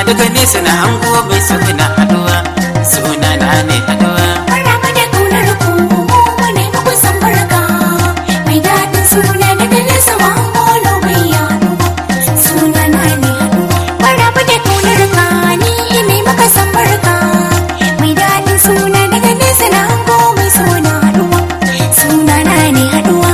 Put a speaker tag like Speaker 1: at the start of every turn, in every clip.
Speaker 1: daga nesa na hango mai suna haduwa suna na ne haduwa
Speaker 2: Maraba da kaunar ku mu ne muku san barka mai daɗin suna daga nesa ma holo bai yaɗu suna na ne haɗuwa Maraba da kaunar ka ni ne maka san barka mai daɗin suna daga nesa na hango mai suna haɗuwa suna na ne haɗuwa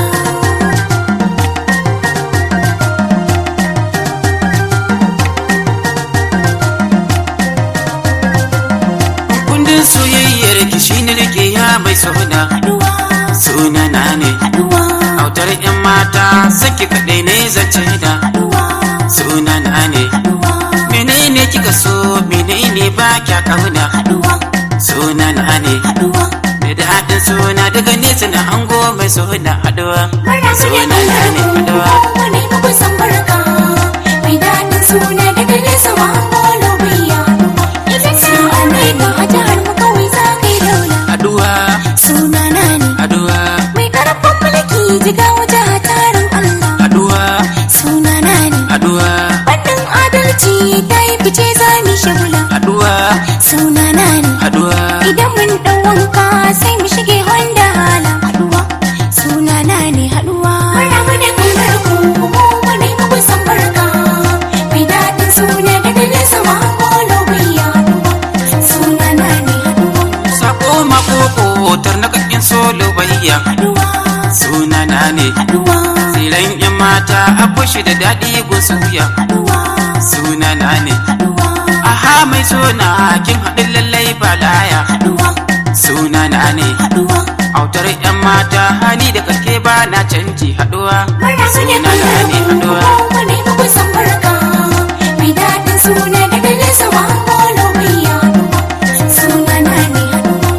Speaker 1: kundin soyayyar ki shine rike ya mai suna
Speaker 2: haɗuwa
Speaker 1: suna na ne
Speaker 2: haɗuwa
Speaker 1: autar yan mata saki kadai ne zance da
Speaker 2: haɗuwa
Speaker 1: suna na ne
Speaker 2: haɗuwa
Speaker 1: menene kika so menene ba kya kauna
Speaker 2: haɗuwa
Speaker 1: suna na ne
Speaker 2: haɗuwa
Speaker 1: da daɗin suna daga nesa na hango mai suna haduwa suna na ne haduwa
Speaker 2: Wani muku san barka mai daɗin suna daga nesa ma holo bai yaɗu Suna ne ka a jihar mu kawai za ka yi daula
Speaker 1: haduwa
Speaker 2: Suna na ne
Speaker 1: haduwa
Speaker 2: mai karfin mulki jiga waje a tarin Allah
Speaker 1: haduwa
Speaker 2: Suna na ne
Speaker 1: haduwa
Speaker 2: Fannin adalci ta yi fice za mu shagula
Speaker 1: haduwa
Speaker 2: Suna na ne
Speaker 1: haduwa
Speaker 2: Idan mun ɗau wanka sai mu shige Honda hala haɗuwa suna na ne haɗuwa. Maraba da kaunar ku mu ne muku san barka mai daɗin suna daga nesa ma holo bai yaɗuwa suna na ne haɗuwa
Speaker 1: sako makoko tarnakakin solo bayya
Speaker 2: haɗuwa
Speaker 1: suna na ne
Speaker 2: haɗuwa
Speaker 1: tsiran yan mata abu shi da daɗi gusuya
Speaker 2: haɗuwa
Speaker 1: suna na ne
Speaker 2: haɗuwa
Speaker 1: aha mai suna kin haɗin lallai balaya
Speaker 2: haɗuwa
Speaker 1: suna na ne
Speaker 2: haɗuwa.
Speaker 1: autar yan mata hali da kake ba na canji haɗuwa
Speaker 2: Maraba da
Speaker 1: suna na
Speaker 2: kaunar
Speaker 1: ne
Speaker 2: ku
Speaker 1: haɗuwa
Speaker 2: mu ne muku san barka mai daɗin suna daga nesa ma holo bai yaɗuwa suna na ne haɗuwa.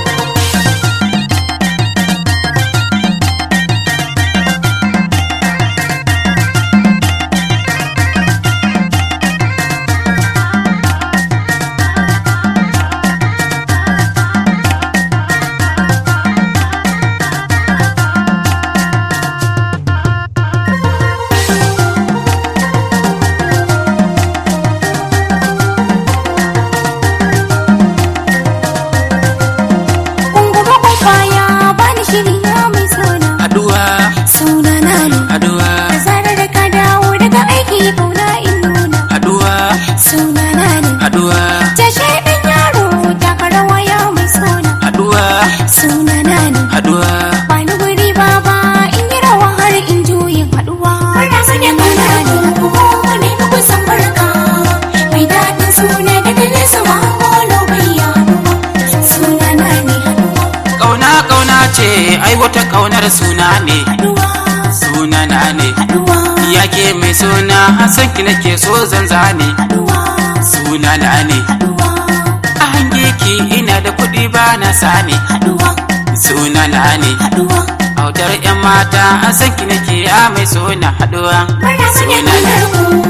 Speaker 2: Unguma kwaya bani shiri ya mai suna
Speaker 1: haɗuwa
Speaker 2: suna na ne
Speaker 1: haɗuwa
Speaker 2: da zarar ka dawo daga aiki kauna in nuna
Speaker 1: haɗuwa
Speaker 2: suna na ne
Speaker 1: haɗuwa
Speaker 2: tashe ɗan yaro taka rawa ya mai suna
Speaker 1: haɗuwa
Speaker 2: suna na ne
Speaker 1: haɗuwa
Speaker 2: bani guri baba in yi rawa har in juyin haɗuwa sanya kauna ne haɗuwa ne muku san barka mai daɗin suna daga nesa ma holo bai yaɗuwa suna na ne haɗuwa
Speaker 1: ƙauna ƙauna ce ai wata ƙaunar suna ne
Speaker 2: haɗuwa
Speaker 1: suna na ne
Speaker 2: haɗuwa
Speaker 1: yake mai suna hasan ki nake so zanza ne
Speaker 2: haɗuwa
Speaker 1: suna na ne
Speaker 2: haɗuwa
Speaker 1: a hange ki ina da kuɗi ba na sani
Speaker 2: haɗuwa
Speaker 1: suna na ne
Speaker 2: haɗuwa
Speaker 1: autar yan mata hasan ki nake ya mai suna haɗuwa suna na ne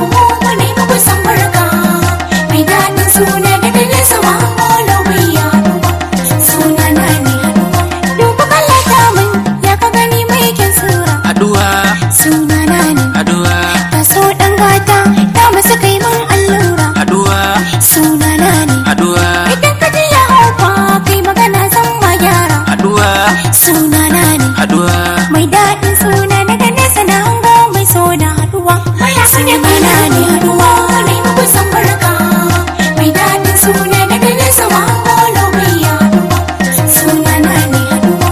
Speaker 2: wani muku san barka mai daɗin suna daga nesa ma holo bai yaɗuwa suna na ne haɗuwa duba kallata min ya ka gani mai kyan sura
Speaker 1: haɗuwa
Speaker 2: suna na ne
Speaker 1: haɗuwa
Speaker 2: ka so ɗan gata ta masu kai min allura
Speaker 1: haɗuwa
Speaker 2: suna na ne
Speaker 1: haɗuwa
Speaker 2: idan ka ji ya haufa kai magana zan ma gyara
Speaker 1: haɗuwa
Speaker 2: suna na ne
Speaker 1: haɗuwa
Speaker 2: mai daɗin suna daga nesa na hango mai so da haɗuwa suna mana ne haɗuwa ne muku san barka mai daɗin suna daga nesa ma holo bai yaɗuwa suna na ne haɗuwa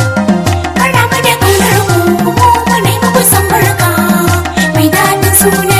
Speaker 2: Maraba da ƙaunar ku, ku ne muku san barka mai daɗin suna